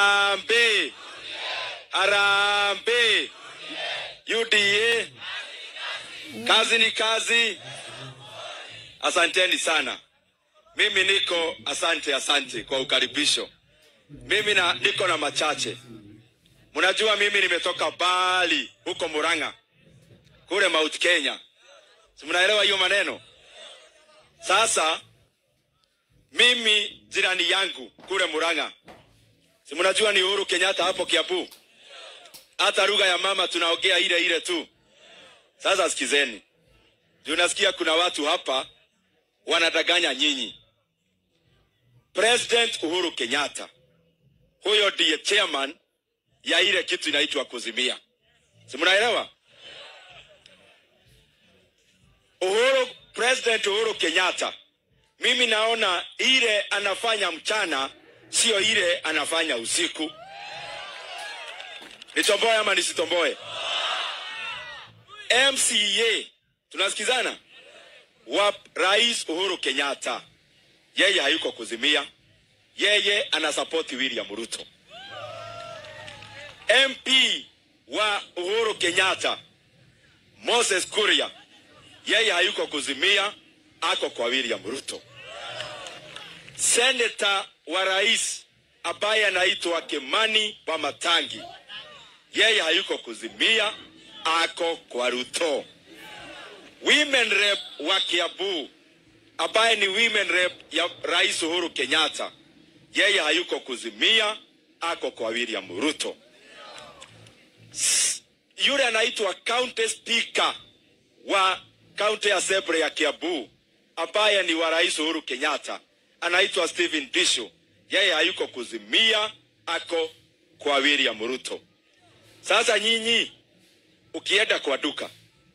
Harambee! Harambee! UDA, kazi ni kazi. Asanteni sana. Mimi niko asante, asante kwa ukaribisho. Mimi na, niko na machache. Mnajua mimi nimetoka Bali huko Murang'a kule Mount Kenya, si mnaelewa hiyo maneno? Sasa mimi jirani yangu kule Murang'a, si mnajua ni Uhuru Kenyatta hapo Kiambu. Hata lugha ya mama tunaongea ile ile tu. Sasa sikizeni, juu nasikia kuna watu hapa wanadanganya nyinyi. President Uhuru Kenyatta huyo ndiye chairman ya ile kitu inaitwa kuzimia, si mnaelewa? Uhuru, President Uhuru Kenyatta, mimi naona ile anafanya mchana sio ile anafanya usiku. Nitomboe ama nisitomboe? MCA tunasikizana, wa Rais Uhuru Kenyatta, yeye hayuko kuzimia, yeye anasapoti William Ruto. MP wa Uhuru Kenyatta Moses Kuria, yeye hayuko kuzimia, ako kwa William Ruto. Seneta wa rais ambaye anaitwa Kimani wa Matangi, yeye hayuko kuzimia, ako kwa Ruto. Women rep wa Kiambu ambaye ni women rep ya rais Uhuru Kenyatta, yeye hayuko kuzimia, ako kwa William Ruto. S- Yule anaitwa county speaker wa county assembly ya Kiambu ambaye ni wa rais Uhuru Kenyatta, anaitwa Stephen Disho, yeye hayuko kuzimia, ako kwa William Ruto. Sasa nyinyi ukienda kwa duka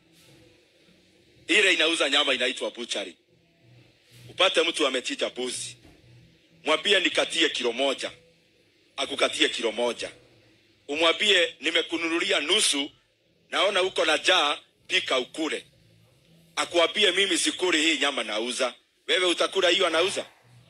ile inauza nyama inaitwa buchari, upate mtu amechinja buzi, mwambie nikatie kilo moja, akukatie kilo moja. Umwambie nimekununulia nusu, naona uko na jaa, pika ukule. Akuambie mimi sikuli hii nyama nauza, wewe utakula hiyo anauza?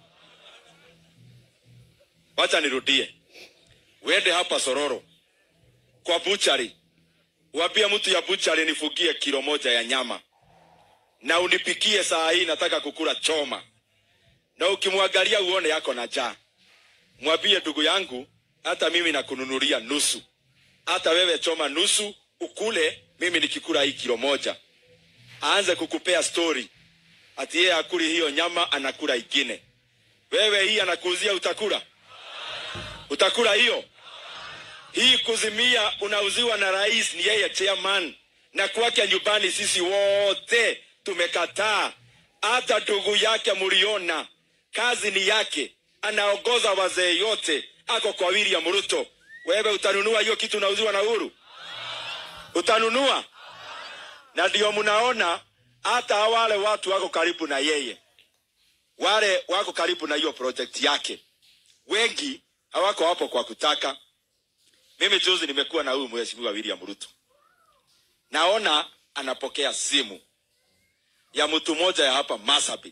Wacha nirudie, uende hapa Sororo kwa buchari, uambie mtu ya buchari nifugie kilo moja ya nyama na unipikie saa hii, nataka kukula choma. Na ukimwangalia uone yako na jaa, mwambie ndugu yangu, hata mimi nakununulia nusu, hata wewe choma nusu ukule, mimi nikikula hii kilo moja. Aanze kukupea story ati yeye akuli hiyo nyama, anakula ingine. Wewe hii anakuuzia, utakula? Utakula hiyo? Hii kuzimia unauziwa na rais, ni yeye chairman, na kwake nyumbani sisi wote tumekataa. Hata ndugu yake mliona, kazi ni yake, anaongoza wazee yote, ako kwa William Ruto. Wewe utanunua hiyo kitu unauziwa na Uhuru? Utanunua? Na ndio mnaona hata wale watu wako karibu na yeye, wale wako karibu na hiyo project yake, wengi hawako hapo kwa kutaka. Mimi juzi nimekuwa na huyu mheshimiwa William Ruto, naona anapokea simu ya mtu mmoja ya hapa Marsabit.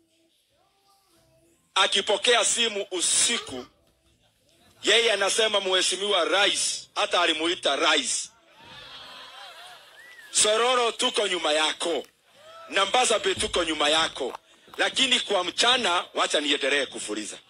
Akipokea simu usiku, yeye anasema mheshimiwa rais, hata alimuita rais, Sororo tuko nyuma yako na Marsabit tuko nyuma yako, lakini kwa mchana, wacha niendelee kufuliza.